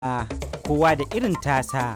kowa da irin tasa.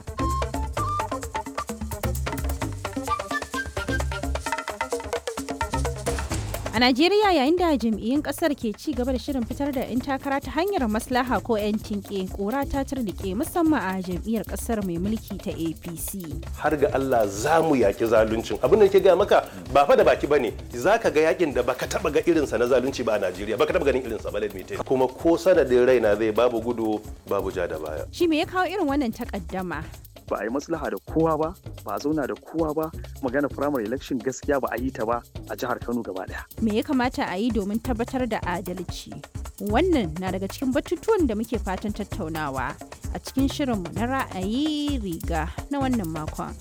A Najeriya yayin da jam'iyyun kasar ke ci gaba da shirin fitar da 'yan takara ta hanyar maslaha ko 'yan tinke kora ta turnike musamman a jam'iyyar kasar mai mulki ta APC. har ga Allah za mu yaki zaluncin abin da ke gaya maka ba fa da baki bane za ka ga yakin da baka taba ga irinsa na zalunci ba a Najeriya baka taba ganin irinsa ba let me tell you. kuma ko sanadin raina zai babu gudu babu ja da baya Shi me ya kawo irin wannan takaddama? ba a yi maslaha da kowa ba ba a zauna da kowa ba magana primary election gaskiya ba a yi ta ba a jihar kano gaba daya Me ya kamata a yi domin tabbatar da adalci? Wannan na daga cikin batutuwan da muke fatan tattaunawa a cikin shirinmu na ra'ayi riga na wannan makon.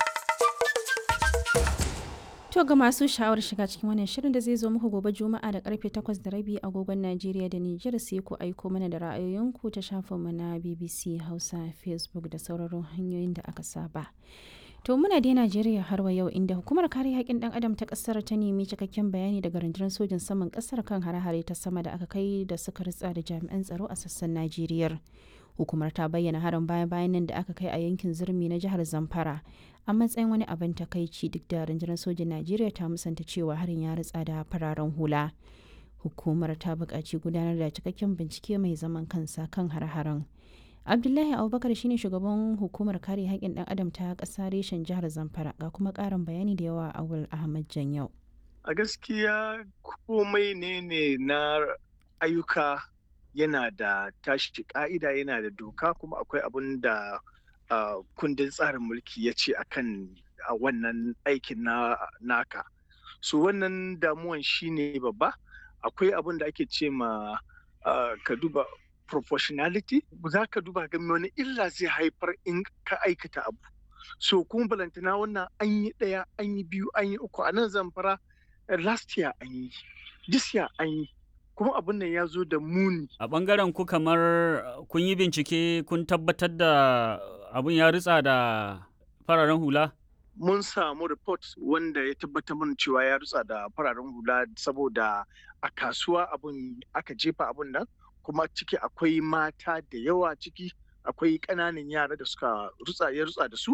To ga masu sha'awar shiga cikin wannan shirin da zai zo muku gobe Juma'a da karfe 8 da rabi agogon Najeriya da Nijar sai ku aiko mana da ra'ayoyinku ta shafinmu na BBC Hausa, Facebook da sauraron hanyoyin da aka saba. To muna dai Najeriya har wa yau inda hukumar kare haƙƙin ɗan adam ta ƙasar ta nemi cikakken bayani daga rundunar sojin saman ƙasar kan hare-hare ta sama da aka kai da suka ritsa da jami'an tsaro a sassan Najeriya. Hukumar ta bayyana harin baya-bayan nan da aka kai a yankin Zurmi na jihar Zamfara a matsayin wani abin takaici duk da rundunar sojin Najeriya ta musanta cewa harin ya ritsa da fararen hula. Hukumar ta buƙaci gudanar da cikakken bincike mai zaman kansa kan har-haren. Abdullahi Abubakar shine shugaban hukumar kare haƙƙin ɗan adam ta ƙasa reshen jihar Zamfara ga kuma ƙarin bayani da yawa a Awul Ahmad Janyau. a gaskiya komai ne ne na ayyuka yana da tashi ka'ida yana da doka kuma akwai abin da ah, kundin tsarin mulki ya ce akan a wannan aikin na naka so wannan damuwan shine babba akwai abin da ake ce ma ah, ka duba proportionality za ka duba ga wani illa zai haifar in ka aikata abu so kuma balantana wannan an yi ɗaya an yi biyu an yi uku a nan zamfara eh, last year an yi this year an yi kuma abin nan ya zo da muni A ɓangaren ku kamar uh, kun yi bincike kun tabbatar da abin ya ritsa da fararen hula? mun samu report wanda ya tabbatar mana cewa ya rutsa da fararen hula saboda a kasuwa abun aka jefa abun nan kuma ciki akwai mata da yawa ciki akwai ƙananan yara da suka rutsa ya rutsa da su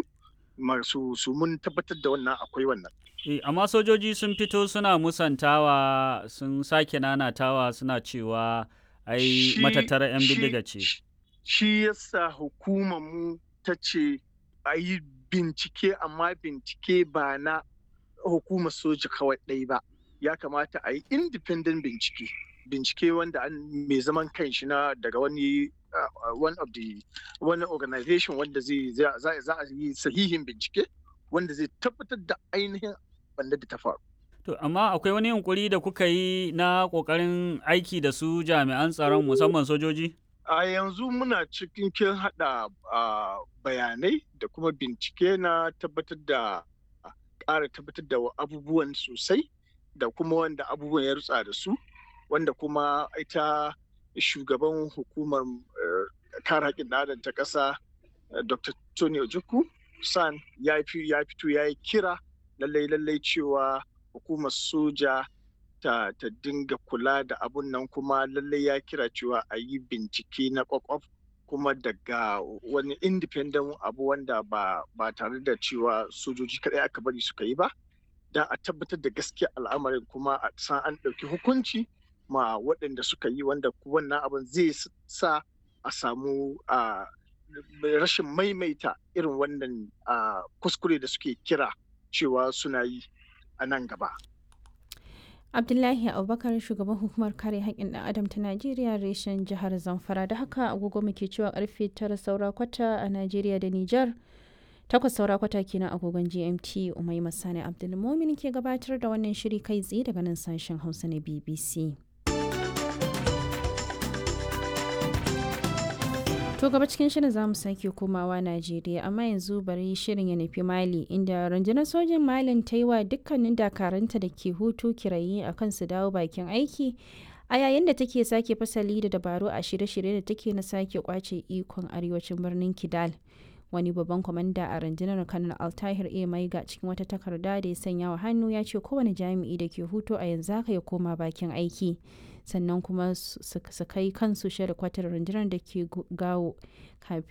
masu su mun tabbatar da wannan akwai wannan Eh, amma sojoji sun fito suna musantawa sun sake nanatawa suna cewa ai Shi- matattara 'yan shi- bindiga ce. shi- Shi yasa hukumar mu ta ce a yi bincike amma bincike ba na hukumar soja kawai ɗai ba. Ya kamata a yi independent bincike. Bincike wanda an mai zaman kanshi na daga wani uh, one of the wani organization wanda zai za za- za a yi sahihin bincike wanda zai tabbatar da ainihin wanda da ta faru. To, amma akwai wani yunkuri da kuka yi na ƙoƙarin aiki da su jami'an tsaron musamman sojoji? A yanzu muna cikin kin haɗa ah, bayanai da kuma bincike na tabbatar da ƙara tabbatar da abubuwan sosai da kuma wanda abubuwan ya rutsa da su wanda kuma ita shugaban hukumar eh, kare haƙƙin ɗan adam ta ƙasa eh, Dr. Tony Ojukwu San ya fi- ya fito ya yi kira lallai lallai cewa hukumar soja ta, ta dinga kula da abun nan kuma lallai ya kira cewa a yi bincike na kwakwaf kuma daga wani independent abu wanda ba, ba tare da cewa sojoji kadai aka bari suka yi ba don a tabbatar da gaskiya al'amarin kuma a san an ɗauki hukunci ma waɗanda suka yi wanda wannan abin zai s- sa a samu a rashin maimaita irin wannan a, kuskure da suke kira cewa suna yi a nan gaba. Abdullahi Abubakar shugaban hukumar kare haƙƙin ɗan adam ta Najeriya reshen jihar Zamfara da haka agogo muke cewa karfe tara saura kwata a Najeriya da Nijar. Takwas saura kwata kenan agogon GMT Umai Masani Abdulmumin ke gabatar da wannan shiri kai tsaye daga nan sashen Hausa na BBC. To gaba cikin shirin za mu sake komawa Najeriya amma yanzu bari shirin ya nufi Mali inda rundunar sojin Malin ta yi wa dukkanin dakaranta da ke hutu kirayi a kan su dawo bakin aiki a yayin da take sake fasali da dabaru a shirye-shirye da take na sake kwace ikon arewacin birnin Kidal. Wani babban kwamanda a rundunar Kanal Altahir A Maiga cikin wata takarda da ya sanya wa hannu ya ce kowane jami'i da ke hutu a yanzu haka ya koma bakin aiki. sannan kuma su su kai kansu kwatar rundunar da ke gawo kafin